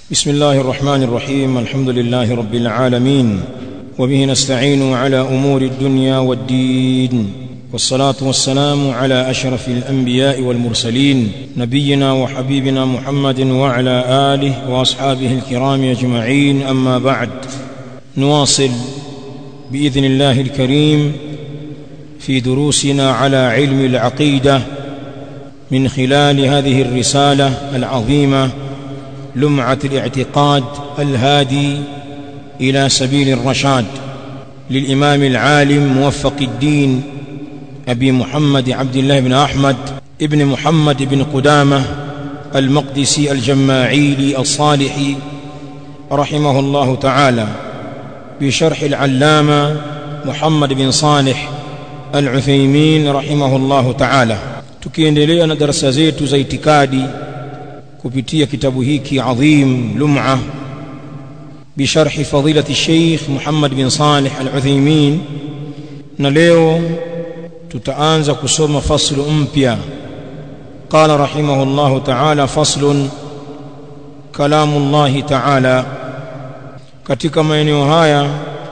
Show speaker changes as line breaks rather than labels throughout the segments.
بسم الله الرحمن الرحيم الحمد لله رب العالمين وبه نستعين على امور الدنيا والدين والصلاه والسلام على اشرف الانبياء والمرسلين نبينا وحبيبنا محمد وعلى اله واصحابه الكرام اجمعين اما بعد نواصل باذن الله الكريم في دروسنا على علم العقيده من خلال هذه الرساله العظيمه لمعه الاعتقاد الهادي الى سبيل الرشاد للامام العالم موفق الدين ابي محمد عبد الله بن احمد ابن محمد بن قدامه المقدسي الجماعيلي الصالحي رحمه الله تعالى بشرح العلامه محمد بن صالح العثيمين رحمه الله تعالى tukiendelea na darasa zetu za itikadi kupitia kitabu hiki adhim lum'a بشرح فضيلة الشيخ محمد بن صالح العثيمين na leo tutaanza kusoma faslu mpya قال رحمه الله تعالى فصل كلام الله تعالى katika maeneo haya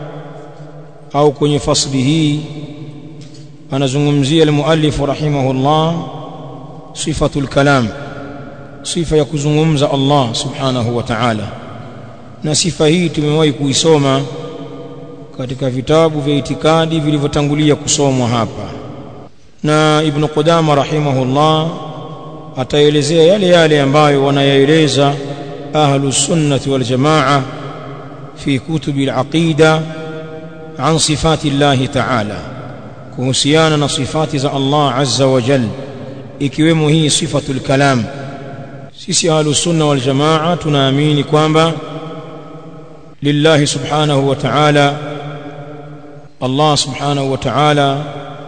au kwenye fasli hii anazungumzia almuallif rahimahullah sifatul kalam sifa ya kuzungumza Allah subhanahu wa ta'ala na sifa hii tumewahi kuisoma katika vitabu vya itikadi vilivyotangulia kusomwa hapa na ibn Qudama rahimahullah ataelezea yale yale ambayo wanayaeleza ahlu sunnati wal jamaa fi kutubi al-aqida an sifati Allah ta'ala kuhusiana na sifati za Allah azza wa jalla ikiwemo hii sifatul kalam sisi ahlu sunna wal jamaa tunaamini kwamba lillahi subhanahu wa ta'ala Allah subhanahu wa ta'ala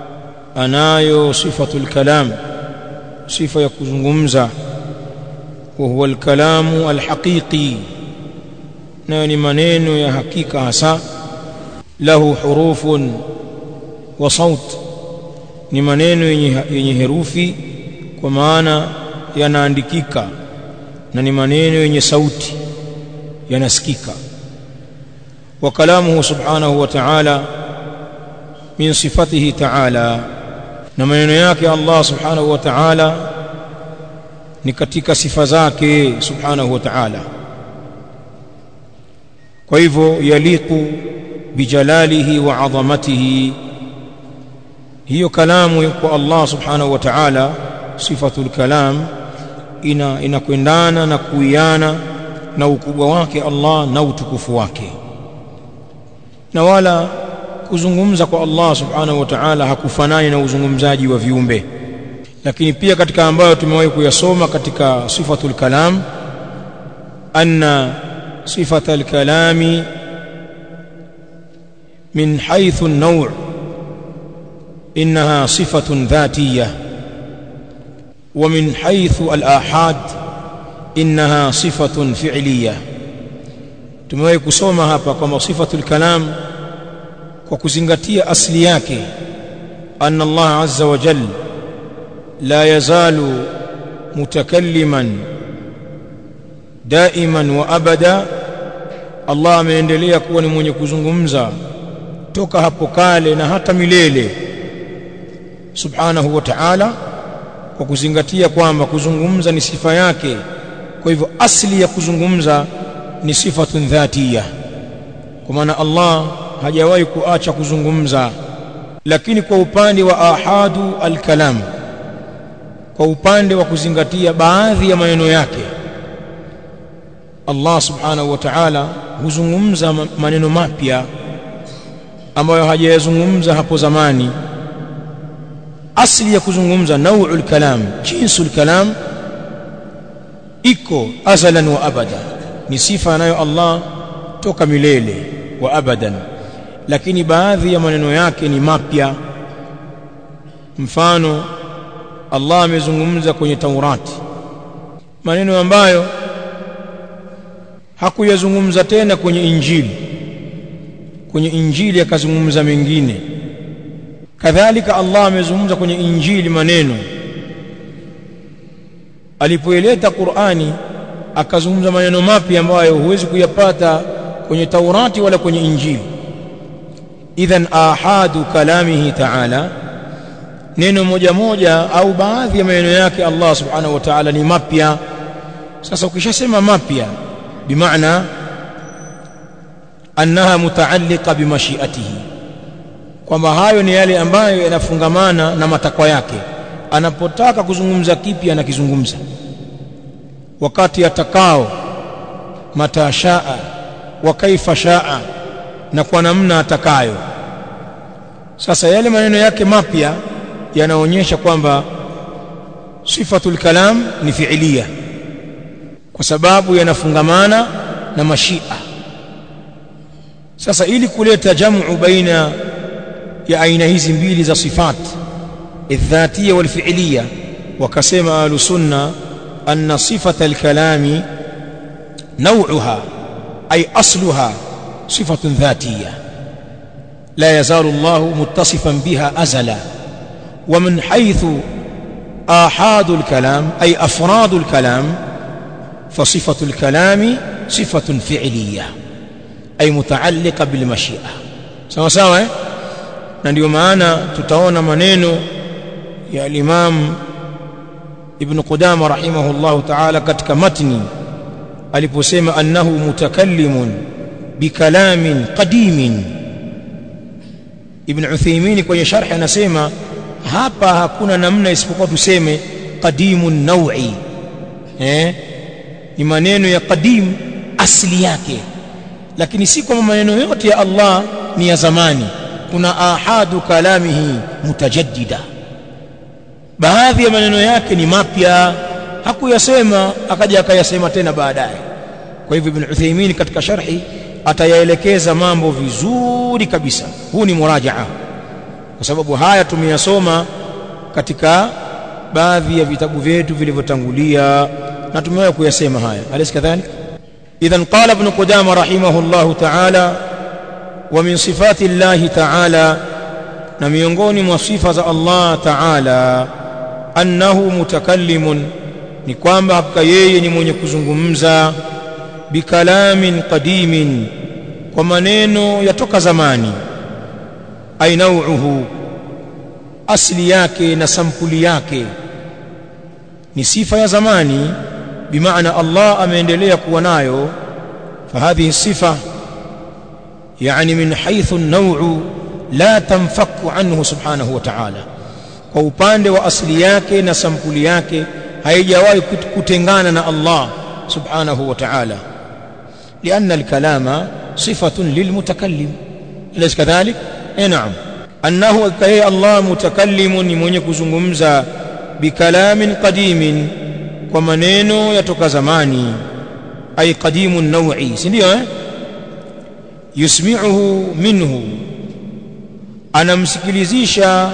anayo sifatul kalam sifa ya kuzungumza wa huwa al-kalamu al-haqiqi nayo ni maneno ya hakika hasa lahu hurufun wa saut ni maneno yenye, yenye herufi kwa maana yanaandikika na ni maneno yenye sauti yanasikika wa kalamuhu subhanahu wa ta'ala min sifatihi ta'ala na maneno yake Allah subhanahu wa ta'ala ni katika sifa zake subhanahu wa ta'ala kwa hivyo yaliqu bijalalihi wa adhamatihi hiyo kalamu kwa Allah subhanahu wa ta'ala sifatul kalam ina inakwendana na kuiana na ukubwa wake Allah na utukufu wake na wala kuzungumza kwa Allah subhanahu wa ta'ala hakufanani na uzungumzaji wa viumbe lakini pia katika ambayo tumewahi kuyasoma katika sifatul kalam anna sifatul kalami min haythu an-naw' innaha sifatun dhatiyah ومن حيث الآحاد إنها صفة فعلية tumewahi kusoma hapa kwamba sifatul kalam kwa kuzingatia asli yake anna Allah azza wa jal la yazalu mutakalliman daiman wa abada Allah ameendelea kuwa ni mwenye kuzungumza toka hapo kale na hata milele subhanahu wa ta'ala kwa kuzingatia kwamba kuzungumza ni sifa yake kwa hivyo asli ya kuzungumza ni sifatun dhatiya kwa maana Allah hajawahi kuacha kuzungumza lakini kwa upande wa ahadu alkalam kwa upande wa kuzingatia baadhi ya maneno yake Allah subhanahu wa ta'ala huzungumza maneno mapya ambayo hajayazungumza hapo zamani asli ya kuzungumza nau'ul kalam jinsul kalam iko azalan wa abada ni sifa nayo Allah toka milele wa abadan lakini baadhi ya maneno yake ni mapya mfano Allah amezungumza kwenye Taurati maneno ambayo hakuyazungumza tena kwenye Injili kwenye Injili akazungumza mengine kadhalika Allah amezungumza kwenye Injili maneno alipoileta Qur'ani akazungumza maneno mapya ambayo huwezi kuyapata kwenye Taurati wala kwenye Injili idhan ahadu kalamihi ta'ala neno moja moja au baadhi ya maneno yake Allah subhanahu wa ta'ala ni mapya sasa ukishasema mapya bimaana annaha mutaalliqa bimashiatihi kwamba hayo ni yale ambayo yanafungamana na matakwa yake anapotaka kuzungumza kipi anakizungumza wakati atakao matashaa wa kaifa shaa na kwa namna atakayo sasa yale maneno yake mapya yanaonyesha kwamba sifatul kalam ni fiilia kwa sababu yanafungamana na mashia sasa ili kuleta jamu baina ya aina hizi mbili za sifat الذاتيه والفعليه وكسم اهل السنه ان صفه الكلام نوعها اي اصلها صفه ذاتيه لا يزال الله متصفا بها ازلا ومن حيث آحاد الكلام أي أفراد الكلام فصفة الكلام صفة فعلية أي متعلقة بالمشيئة سوا سوا na ndio maana tutaona maneno ya al-Imam Ibn Qudama rahimahullahu ta'ala katika matni aliposema annahu mutakallimun bikalamin qadimin Ibn Uthaymeen kwenye sharhi anasema hapa hakuna namna isipokuwa tuseme qadimun nawi eh ni maneno ya qadim asili yake lakini si kwamba maneno yote ya Allah ni ya zamani kuna ahadu kalamihi mutajaddida baadhi ya maneno yake ni mapya hakuyasema akaja akayasema tena baadaye kwa hivyo ibn Uthaymeen katika sharhi atayaelekeza mambo vizuri kabisa huu ni murajaa kwa sababu haya tumeyasoma katika baadhi ya vitabu vyetu vilivyotangulia na tumewahi kuyasema haya alaysa kadhalik idhan qala ibn qudama rahimahullahu ta'ala wa min sifati Allah ta'ala na miongoni mwa sifa za Allah ta'ala annahu mutakallimun ni kwamba hakika yeye ni mwenye kuzungumza bikalamin qadimin kwa maneno yatoka zamani ay nau'uhu asli yake na sampuli yake ni sifa ya zamani bimaana Allah ameendelea kuwa nayo fahadhihi sifa yani min haythu an-naw'u la tanfaku anhu subhanahu wa ta'ala kwa upande wa asli yake na sampuli yake haijawahi kutengana na Allah subhanahu wa ta'ala لأن الكلام صفة للمتكلم أليس كذلك؟ اي نعم انه كي الله متكلم mwenye kuzungumza bikalamin qadimin kwa maneno yatoka zamani ay qadimun naw'i si ndio eh yusmi'uhu minhu anamsikilizisha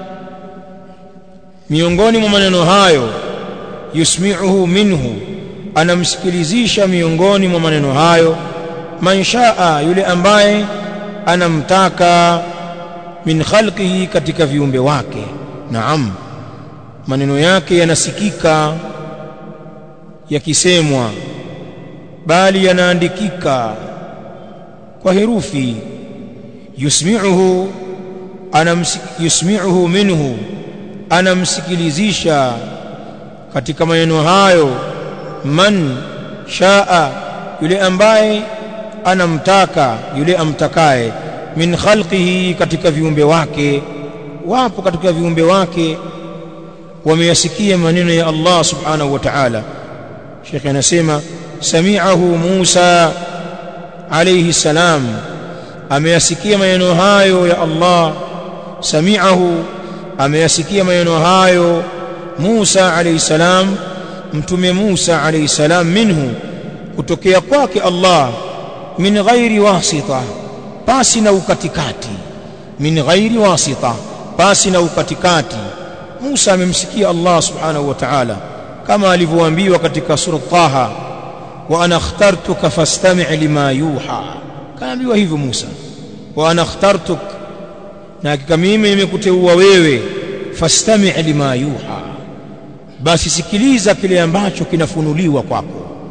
miongoni mwa maneno hayo yusmi'uhu minhu anamsikilizisha miongoni mwa maneno hayo man shaa yule ambaye anamtaka min khalqihi katika viumbe wake naam maneno yake yanasikika yakisemwa bali yanaandikika kwa herufi yusmi'uhu anamsik, yusmi'uhu minhu anamsikilizisha katika maneno hayo man shaa yule ambaye anamtaka yule amtakaye min khalqihi katika viumbe wake wapo katika viumbe wake wameyasikia maneno ya Allah subhanahu wa ta'ala Sheikh anasema sami'ahu Musa alayhi salam ameyasikia maneno hayo ya Allah sami'ahu ameyasikia maneno hayo Musa alayhi salam mtume Musa alayhi salam minhu kutokea kwake Allah min ghairi wasita pasi na ukatikati min ghairi wasita pasi na ukatikati Musa amemsikia Allah subhanahu wa ta'ala kama alivyoambiwa katika sura Taha wa ana akhtartuka fastami' lima yuha kaambiwa hivyo Musa wa ana akhtartuk na hakika mimi nimekuteua wewe fastami' lima yuha basi sikiliza kile ambacho kinafunuliwa kwako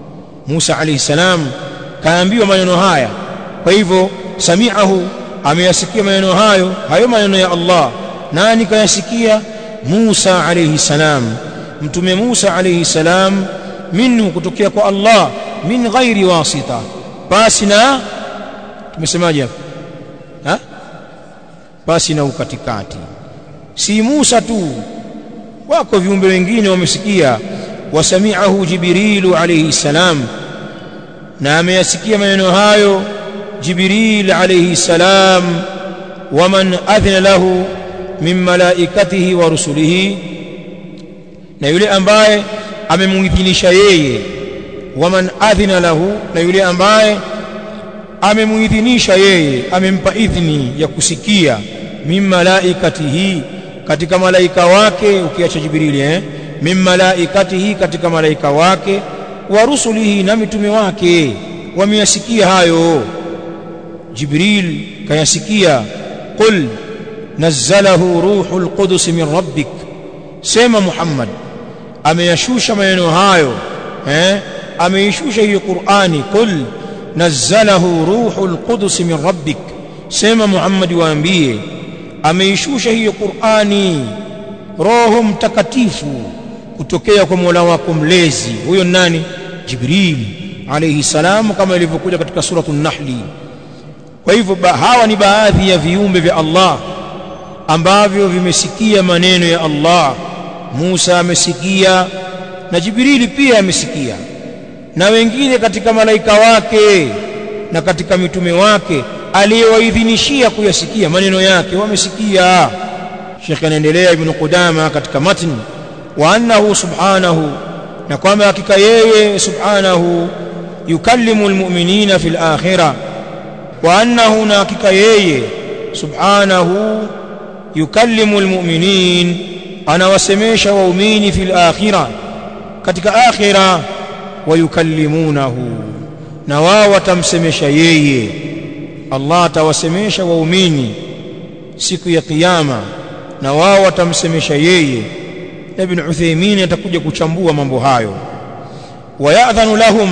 Musa alayhi salam kaambiwa maneno haya kwa hivyo sami'ahu ameyasikia maneno hayo hayo maneno ya Allah nani kayasikia Musa alayhi salam mtume Musa alayhi salam minhu kutokea kwa Allah min ghairi wasita basi na tumesemaje hapo ha basi na ukatikati si Musa tu wako viumbe wengine wamesikia wasami'ahu jibrilu alayhi salam na ameyasikia maneno hayo jibril alayhi salam waman adhina lahu min malaikatihi wa rusulihi na yule ambaye amemuidhinisha yeye waman adhina lahu na yule ambaye amemuidhinisha yeye amempa idhni ya kusikia min malaikatihi katika malaika wake ukiacha jibrili eh min malaikatihi katika malaika wake wa rusulihi na mitume wake wameyasikia hayo jibril kayasikia qul nazzalahu ruhul qudus min rabbik sema muhammad ameyashusha maneno hayo eh ameishusha hiyo qurani qul nazzalahu ruhul qudus min rabbik sema muhammad waambie ameishusha hiyo qurani roho mtakatifu kutokea kwa Mola wako mlezi huyo nani Jibril alayhi salam kama ilivyokuja katika suratul Nahli kwa hivyo hawa ni baadhi ya viumbe vya Allah ambavyo vimesikia maneno ya Allah Musa amesikia na Jibrili pia amesikia na wengine katika malaika wake na katika mitume wake aliyewaidhinishia kuyasikia maneno yake wamesikia Sheikh anaendelea Ibn Qudama katika matni wa annahu subhanahu na kwamba hakika yeye subhanahu yukallimu almu'minina fil akhirah wa annahu na hakika yeye subhanahu yukallimu almu'minin anawasemesha waumini fil akhirah katika akhirah wayukallimunahu na wao watamsemesha yeye Allah atawasemesha waumini siku ya kiyama na wao watamsemesha yeye Ibn Uthaymeen atakuja kuchambua mambo hayo wayadhanu lahum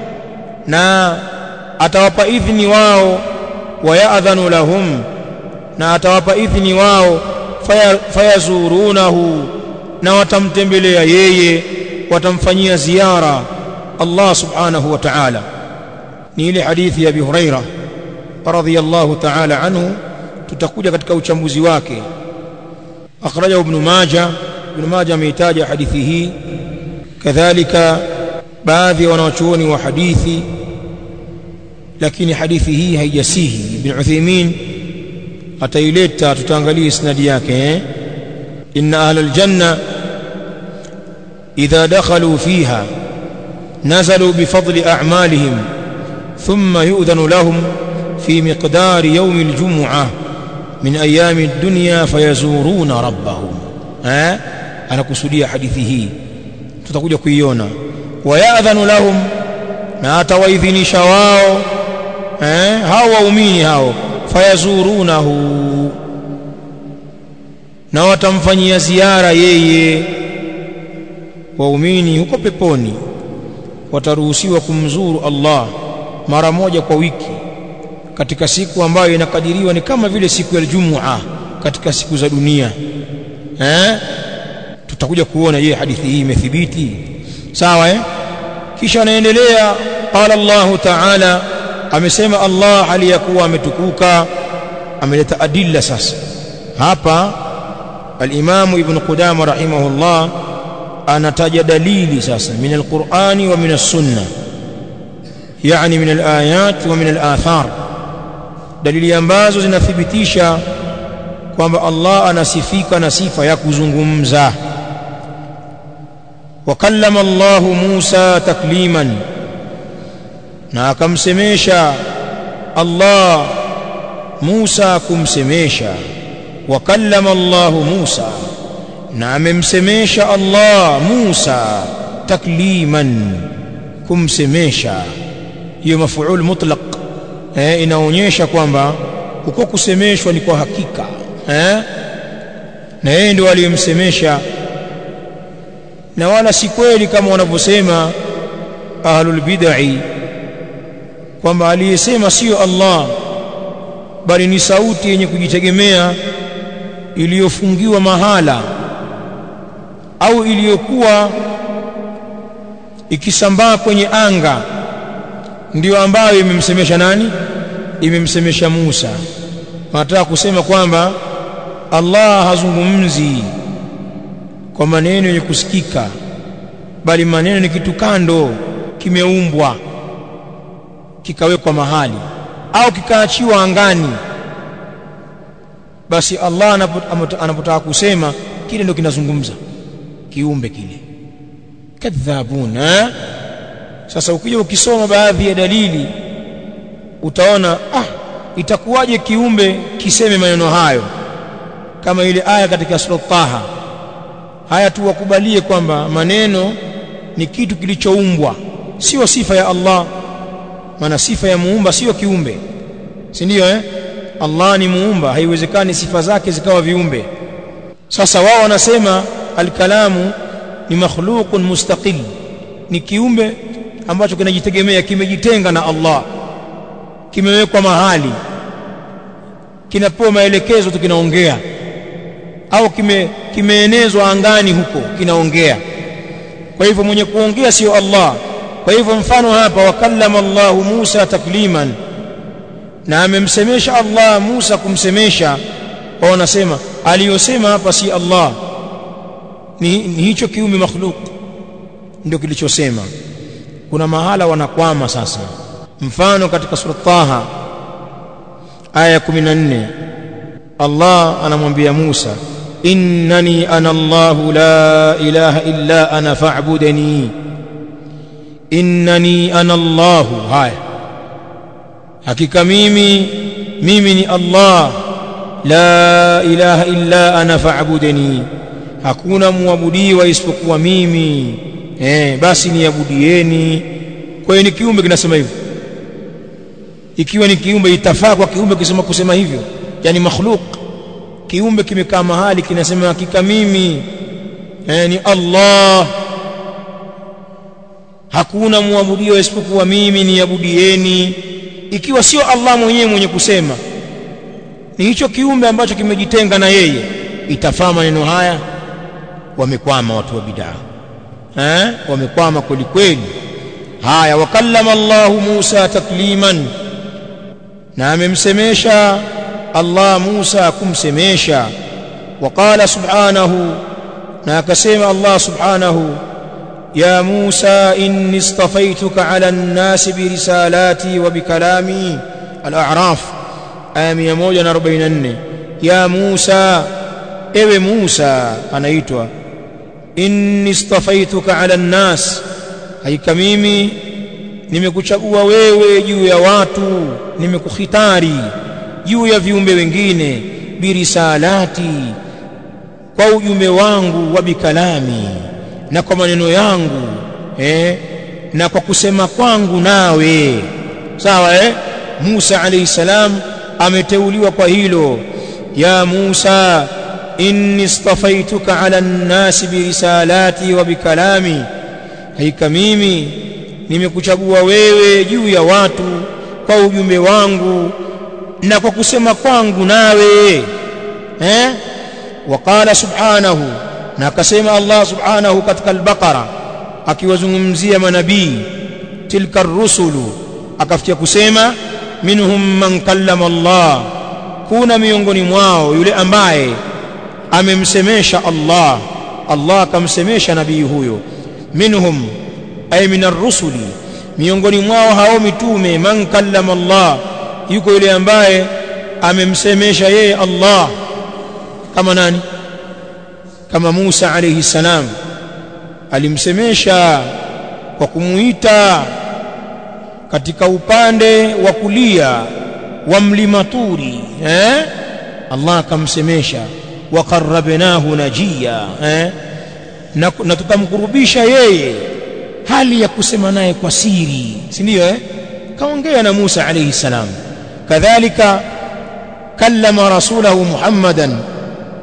na atawapa idhni wao wayadhanu lahum na atawapa idhni wao fayazurunahu na watamtembelea yeye watamfanyia ziara Allah subhanahu wa ta'ala ni ile hadithi ya Abi Huraira radhiyallahu ta'ala anhu tutakuja katika uchambuzi wake akhrajahu ibn Majah ibn Majah ameitaja hadithi hii kadhalika baadhi ya wanawachuoni wa hadithi lakini hadithi hii haijasihi ibn Uthaymeen ataileta tutaangalia isnadi yake eh? inna ahla aljanna idha dakhalu fiha nazalu bifadli a'malihim thumma yu'dhanu lahum fi miqdari yawm aljum'ah min ayami ad-dunya fayazuruna rabbahum eh anakusudia hadithi hii tutakuja kuiona wayadhanu lahum na atawaidhinisha wao eh hao waumini hao fayazurunahu na watamfanyia ziara yeye waumini huko peponi wataruhusiwa kumzuru Allah mara moja kwa wiki katika siku ambayo inakadiriwa ni kama vile siku ya Ijumaa katika siku za dunia eh tutakuja kuona je hadithi hii imethibiti sawa eh kisha anaendelea qala Allah ta'ala amesema Allah aliyakuwa ametukuka ameleta adilla sasa hapa al-Imam Ibn Qudama rahimahullah anataja dalili sasa min al-Qur'ani wa min as-sunnah yani min al-ayat wa min al-athar dalili ambazo zinathibitisha kwamba Allah anasifika na sifa ya kuzungumza wakallama Allah Musa takliman na akamsemesha Allah Musa kumsemesha wakallama Allah Musa na amemsemesha Allah Musa takliman kumsemesha hiyo mafuul mutlaq eh, inaonyesha kwamba uko kusemeshwa ni kwa hakika eh? na yeye ndio aliyemsemesha na wala si kweli kama wanavyosema ahlul bid'ah kwamba aliyesema sio Allah bali ni sauti yenye kujitegemea iliyofungiwa mahala au iliyokuwa ikisambaa kwenye anga ndiyo ambayo imemsemesha nani imemsemesha Musa wanataka kusema kwamba Allah hazungumzi kwa maneno yenye kusikika bali maneno ni kitu kando kimeumbwa kikawekwa mahali au kikaachiwa angani basi Allah anapotaka kusema kile ndio kinazungumza kiumbe kile kadhabun eh? sasa ukija ukisoma baadhi ya dalili utaona ah itakuwaje kiumbe kiseme maneno hayo kama ile aya katika sura Taha haya tu wakubalie kwamba maneno ni kitu kilichoumbwa sio sifa ya Allah maana sifa ya muumba sio kiumbe si ndio eh Allah ni muumba haiwezekani sifa zake zikawa viumbe sasa wao wanasema alkalamu ni makhluqun mustaqil ni kiumbe ambacho kinajitegemea kimejitenga na Allah kimewekwa mahali kinapewa maelekezo tu kinaongea au kime kimeenezwa angani huko kinaongea kwa hivyo mwenye kuongea sio Allah kwa hivyo mfano hapa wakallama Allahu Musa takliman na amemsemesha Allah Musa kumsemesha wao wanasema aliyosema hapa si Allah ni, ni hicho kiumbe makhluk ndio kilichosema kuna mahala wanakwama sasa mfano katika sura Taha aya 14 Allah anamwambia Musa innani ana Allah la ilaha illa ana fa'budani innani ana Allah haya hakika mimi mimi ni Allah la ilaha illa ana fa'budani hakuna muabudiwa isipokuwa mimi eh basi niabudieni kwa hiyo ni kiumbe kinasema hivyo ikiwa ni kiumbe itafaa kwa kiumbe kusema kusema hivyo yani makhluk kiumbe kimekaa mahali kinasema hakika mimi eh, ni Allah hakuna muabudiwa isipokuwa mimi niabudieni ikiwa sio Allah mwenyewe mwenye kusema ni hicho kiumbe ambacho kimejitenga na yeye itafaa maneno haya wamekwama watu wa bid'a eh wamekwama kweli kweli haya wakallama Allah Musa takliman na amemsemesha Allah Musa kumsemesha وقال سبحانه na akasema Allah subhanahu ya Musa inni istafaituka ala an-nas bi risalati wa bi kalami al-a'raf aya 144 ya Musa ewe Musa anaitwa inni istafaituka ala an-nas haika mimi nimekuchagua wewe juu ya watu nimekukhitari juu ya viumbe wengine birisalati kwa ujumbe wangu wa bikalami na kwa maneno yangu eh, na kwa kusema kwangu nawe sawa eh? Musa alayhi salam ameteuliwa kwa hilo ya Musa inni istafaituka ala nnasi birisalati wa bikalami haika mimi nimekuchagua wewe juu ya watu kwa ujumbe wangu na kwa kusema kwangu nawe eh وقال سبحانه na akasema Allah subhanahu katika al-Baqara akiwazungumzia manabii tilka ar-rusulu akafikia kusema minhum man kallama Allah kuna miongoni mwao yule ambaye amemsemesha Allah Allah akamsemesha nabii huyo minhum ay min ar-rusuli miongoni mwao hao mitume man kallama Allah yuko yule ambaye amemsemesha yeye Allah kama nani kama Musa alayhi salam alimsemesha kwa kumuita katika upande wa kulia wa mlima Turi eh Allah akamsemesha wa qarrabnahu najiya eh na, na tukamkurubisha yeye hali ya kusema naye kwa siri si ndio eh kaongea na Musa alayhi salam kadhalika kallama rasulahu Muhammadan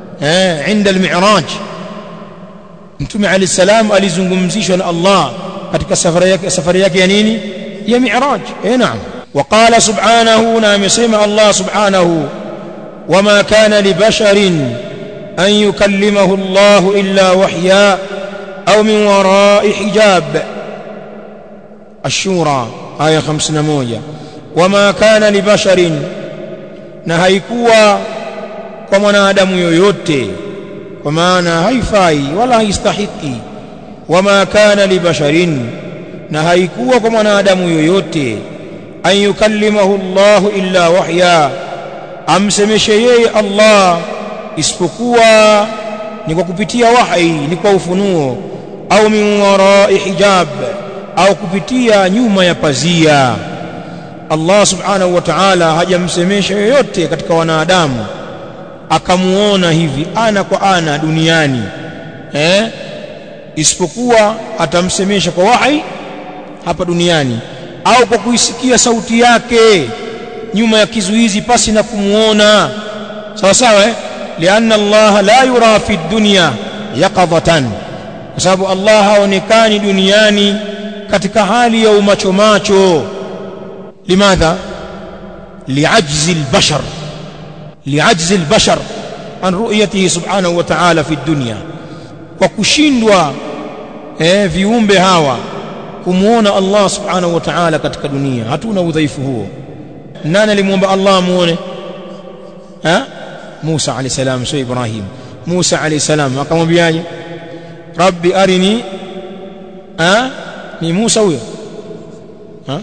eh inda al-mi'raj mtume alayhi salam alizungumzishwa na Allah katika safari yake safari yake ya nini ya mi'raj eh naam وقال سبحانه نعم سمع الله سبحانه وما كان لبشر أن يكلمه الله إلا وحيا أو من وراء حجاب الشورى آية خمسين موجة وما كان لبشر نهيكوا ومن آدم يويوتي وما هيفاي ولا يستحقي وما كان لبشر نهيكوا ومن آدم يويوتي an yukallimahu Allah illa wahya amsemeshe yeye Allah isipokuwa ni kwa kupitia wahi ni kwa ufunuo au min warai hijab au kupitia nyuma ya pazia Allah subhanahu wa ta'ala hajamsemesha yoyote katika wanadamu akamuona hivi ana kwa ana duniani eh isipokuwa atamsemesha kwa wahi hapa duniani au kwa kuisikia sauti yake nyuma ya kizuizi pasi na kumuona sawa sawa eh lianna Allah la yura fi dunya yaqadatan kwa sababu Allah haonekani duniani katika hali ya umacho macho limadha liajzi albashar liajzi albashar an ru'yatihi subhanahu wa ta'ala fi dunya kwa kushindwa eh viumbe hawa kumuona Allah subhanahu wa ta'ala katika dunia hatuna udhaifu huo nani alimuomba Allah muone ha Musa alayhi salam sio Ibrahim Musa alayhi salam akamwambiaje Rabbi arini ha ni Musa huyo ha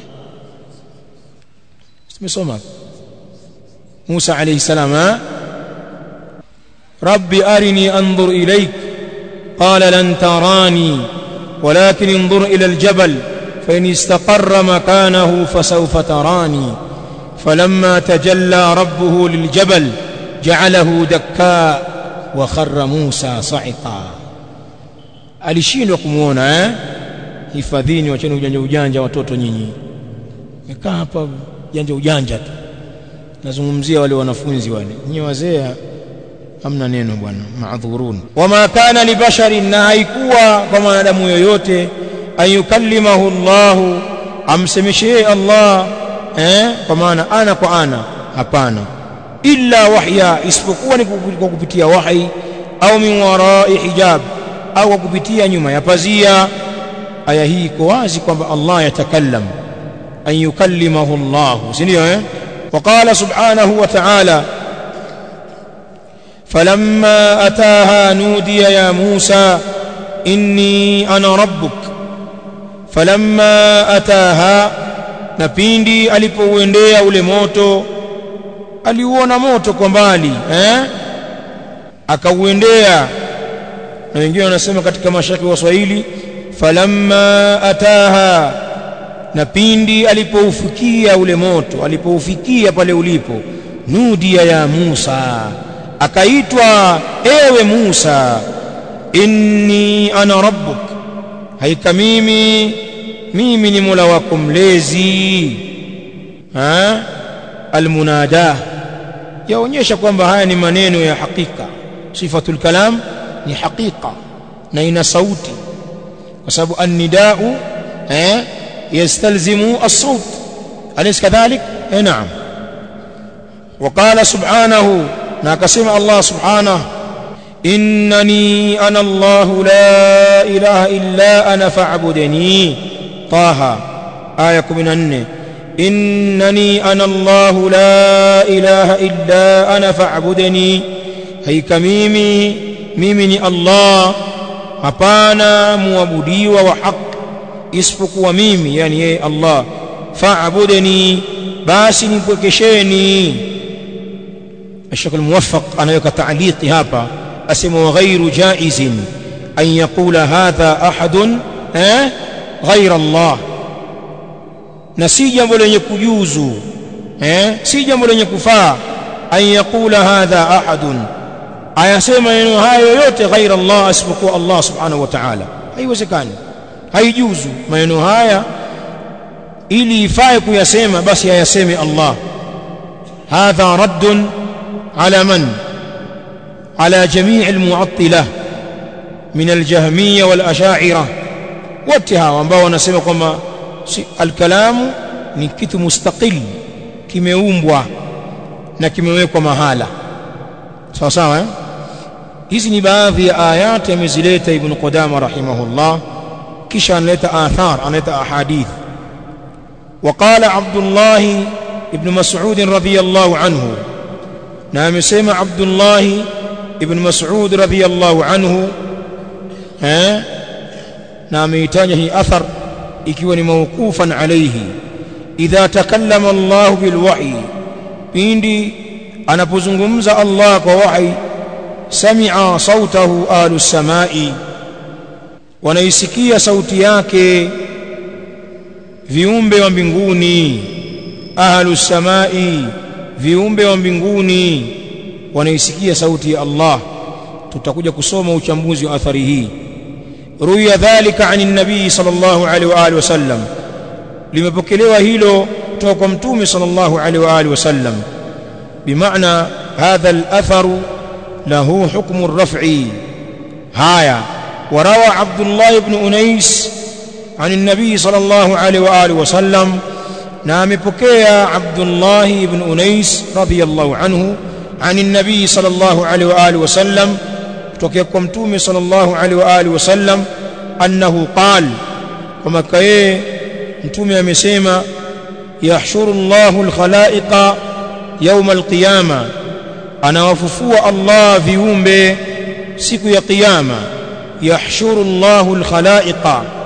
tumesoma Musa alayhi salam ha Rabbi arini anzur ilayk qala lan tarani ولكن انظر إلى الجبل فإن استقر مكانه فسوف تراني فلما تجلى ربه للجبل جعله دكاء وخر موسى صعقا alishindwa kumuona eh hifadhini wacheni ujanja ujanja watoto nyinyi mekaa hapa ujanja ujanja tu nazungumzia wale wanafunzi wale nyinyi wazee hamna neno bwana maadhurun wama kana libasharin na haikuwa kwa mwanadamu yoyote ayukallimahu Allah amsemeshee Allah eh kwa maana ana kwa ana hapana illa wahya isipokuwa ni kwa kupitia wahi au min warai hijab au kwa kupitia nyuma ya pazia aya hii iko wazi kwamba Allah yatakallam an yukallimahu Allah si ndio eh وقال سبحانه وتعالى فلما أتاها نودي يا موسى إني أنا ربك فلما أتاها na pindi alipouendea ule moto aliuona moto kwa mbali eh akauendea na wengine wanasema katika mashaki wa Swahili falamma ataha na pindi alipoufikia ule moto alipoufikia pale ulipo nudia ya Musa akaitwa ewe Musa inni ana rabbuk haika mimi mimi ni Mola wako mlezi ha almunada yaonyesha kwamba haya ni maneno ya hakika sifatul kalam ni hakika na ina sauti kwa sababu annidau eh yastalzimu as-sawt alaysa kadhalik eh naam وقال سبحانه na akasema Allah subhanahu innani ana Allah la ilaha illa ana fa'budni taha aya 14 innani ana Allah la ilaha illa ana fa'budni haika mimi mimi ni Allah hapana muabudiwa wa haki isipokuwa mimi yani yeye Allah fa'budni basi nipwekesheni الشيخ الموفق أنا يك تعليقي هابا أسم وغير جائز أن يقول هذا أحد أه؟ غير الله نسي جambo lenye kujuzu eh si jambo lenye kufaa an yaqula hadha ahadun ayasema maneno hayo yote ghaira Allah asipokuwa Allah subhanahu wa ta'ala haiwezekani haijuzu maneno haya ili ifae kuyasema basi ayaseme Allah hadha raddun على من على جميع المعطلة من الجهمية والأشاعرة wote hawa ambao wanasema kwamba si, alkalamu ni kitu mustaqil kimeumbwa na kimewekwa mahala sawa sawa eh? hizi ni baadhi ya ayati amezileta ibn Qudama rahimahullah kisha analeta athar analeta ahadith وقال عبد الله ابن مسعود رضي الله عنه نعم سمع عبد الله ابن مسعود رضي الله عنه ها نعم يتاجه أثر ikiwa موقوفا عليه إذا تكلم الله بالوحي pindi anapozungumza Allah kwa wahi sami'a sautahu ahlu samai wanaisikia sauti yake viumbe wa mbinguni ahlu samai viumbe wa mbinguni wanaisikia sauti ya Allah tutakuja kusoma uchambuzi wa athari hii ruya dhalika ani nabii sallallahu alaihi wa alihi wasallam limepokelewa hilo kutoka kwa mtume sallallahu alaihi wa alihi wasallam bimaana hadha al-athar lahu hukmu ar-raf'i haya وروى عبد الله بن أنيس عن النبي صلى الله عليه وآله وسلم نام بكيا عبد الله بن أنيس رضي الله عنه عن النبي صلى الله عليه وآله وسلم توكيكم تومي صلى الله عليه وآله وسلم أنه قال وما كيه تومي أمسيما يحشر الله الخلائق يوم القيامة أنا وففوا الله في يوم سيكو يا قيامة يحشر الله الخلائق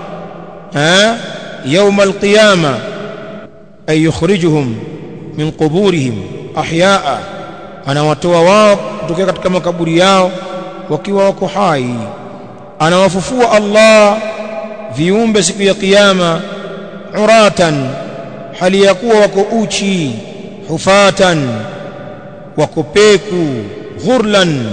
ها يوم القيامة أي يخرجهم من قبورهم أحياء anawatoa wao kutokea katika makaburi yao wakiwa wako hai anawafufua Allah viumbe siku ya kiyama uratan hali ya kuwa wako uchi hufatan wako peku ghurlan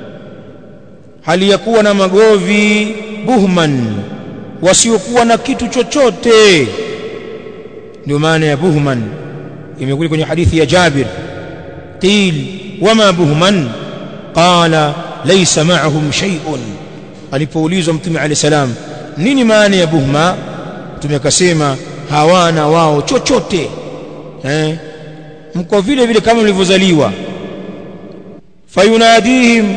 hali ya kuwa na magovi buhman wasiokuwa na kitu chochote ndio maana ya buhman imekuja kwenye hadithi ya Jabir qil wama buhman qala laysa ma'ahum shay'un alipoulizwa mtume alayhi salam nini maana ya buhma mtume akasema hawana wao chochote eh mko vile vile kama mlivyozaliwa fayunadihim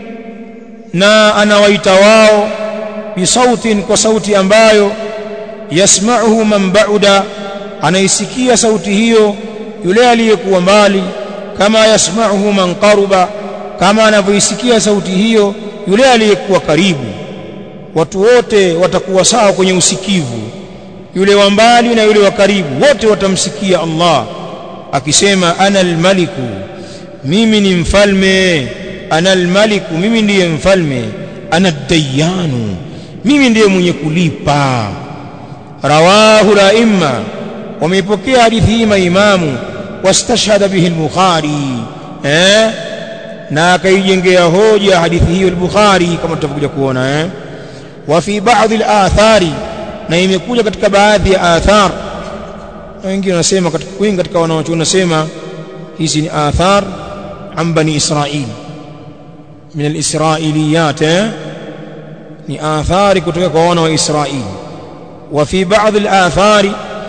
na anawaita wao bisautin kwa sauti ambayo yasma'uhu man ba'uda anaisikia sauti hiyo yule aliyekuwa mbali kama yasma'uhu man qaruba kama anavyoisikia sauti hiyo yule aliyekuwa karibu watu wote watakuwa sawa kwenye usikivu yule wa mbali na yule wa karibu wote watamsikia Allah akisema ana almaliku mimi ni mfalme ana almaliku mimi ndiye mfalme ana dayanu mimi ndiye mwenye kulipa rawahu laimma wameipokea hadithi hii maimamu wastashhada bihi al-bukhari eh na akaijengea hoja hadithi hiyo al-bukhari kama tutakuja kuona eh wa fi baadhi al-athari na imekuja katika baadhi ya athar na wengine wanasema katika wengi katika wanaochuoni wanasema hizi ni athar an bani israil min al-israiliyat eh ni athari kutoka kwa wana wa Israeli wa fi baadhi al-athari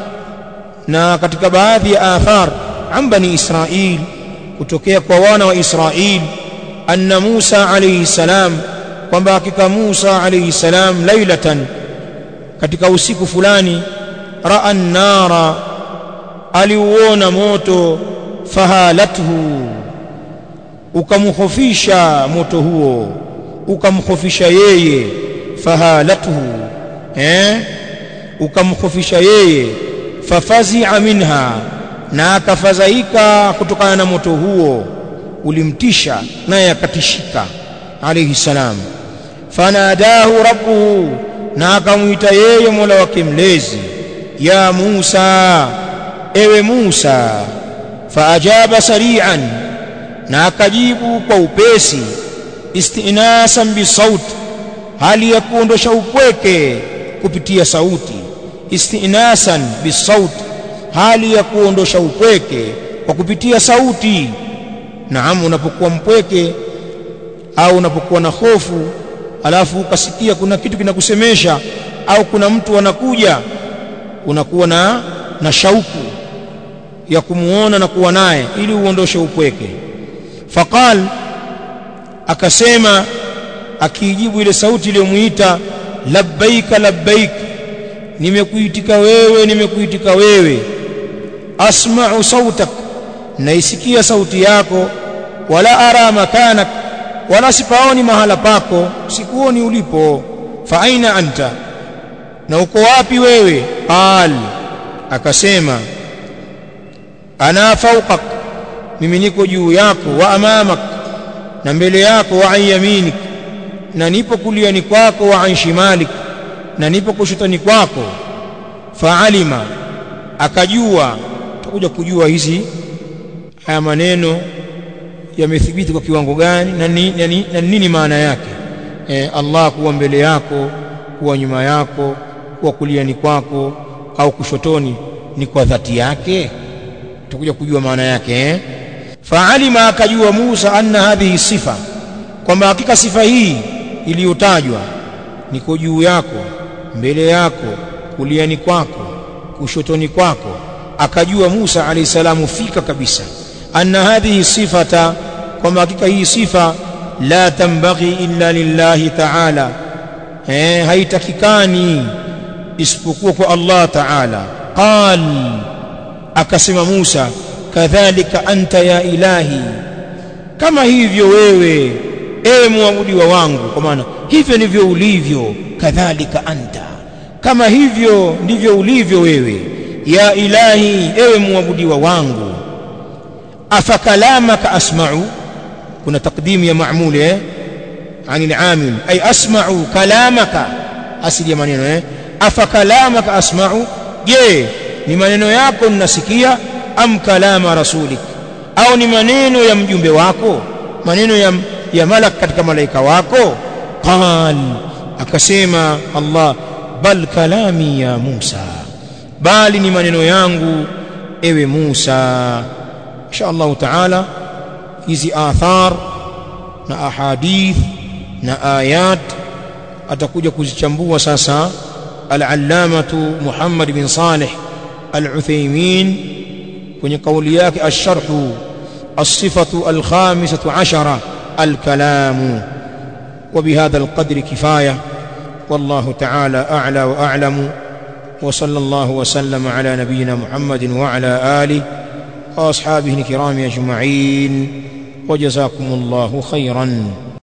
na katika baadhi ya athar an bani Israil kutokea kwa wana wa Israil anna Musa alayhi salam kwamba hakika Musa alayhi salam lailatan katika usiku fulani raa nara aliuona moto fahalathu ukamkhofisha moto huo ukamkhofisha yeye fahalathu eh ukamkhofisha yeye fafazi'a minha na akafadhaika kutokana na moto huo ulimtisha naye akatishika alayhi salam fanadahu rabbuhu na akamwita yeye Mola wake mlezi ya Musa ewe Musa faajaba sari'an na akajibu kwa upesi istinasan bisaut hali ya kuondosha upweke kupitia sauti istinasan bisaut hali ya kuondosha upweke kwa kupitia sauti naam unapokuwa mpweke au unapokuwa na hofu alafu ukasikia kuna kitu kinakusemesha au kuna mtu anakuja unakuwa na na shauku ya kumuona na kuwa naye ili uondoshe upweke faqal akasema akiijibu ile sauti iliyomuita labbaika labbaik nimekuitika wewe nimekuitika wewe asma'u sautak naisikia sauti yako wala ara makanak wala sipaoni mahala pako sikuoni ulipo fa aina anta na uko wapi wewe qal akasema ana fawqak mimi niko juu yako wa amamak na mbele yako wa yaminik na nipo kuliani kwako wa an shimalik na nipo kushotani kwako faalima akajua tutakuja kujua hizi haya maneno yamethibiti kwa kiwango gani na nini, na nini maana yake e, Allah kuwa mbele yako kuwa nyuma yako kuwa kuliani kwako au kushotoni ni kwa dhati yake tutakuja kujua maana yake eh? faalima akajua Musa anna hadhihi sifa kwamba hakika sifa hii iliyotajwa niko juu yako mbele yako kuliani kwako kushotoni kwako akajua Musa alayhi salamu fika kabisa anna hadhihi sifata kwamba hakika hii sifa la tambaghi illa lillahi ta'ala eh haitakikani isipokuwa kwa Allah ta'ala qal akasema Musa kadhalika anta ya ilahi kama hivyo wewe ewe muabudiwa wangu kwa maana hivyo ndivyo ulivyo kadhalika anta kama hivyo ndivyo ulivyo wewe ya ilahi ewe muabudiwa wangu afakalamaka asma'u kuna takdimu ya maamuli eh عن العامل أي أسمع كلامك أسل يا maneno eh afakalamaka asma'u je ni maneno yako ninasikia am kalama rasulik au ni maneno ya mjumbe wako maneno ya, ya malak katika malaika wako qal akasema Allah bal kalami ya Musa bali ni maneno yangu ewe Musa insha Allah taala hizi athar na ahadith na ayat atakuja kuzichambua sasa al-allamatu Muhammad bin Salih al-Uthaymeen kwenye kauli yake ash-sharh as-sifatu al-khamisatu ashara al-kalam وبهذا القدر كفايه والله تعالى اعلى واعلم وصلى الله وسلم على نبينا محمد وعلى اله واصحابه الكرام اجمعين وجزاكم الله خيرا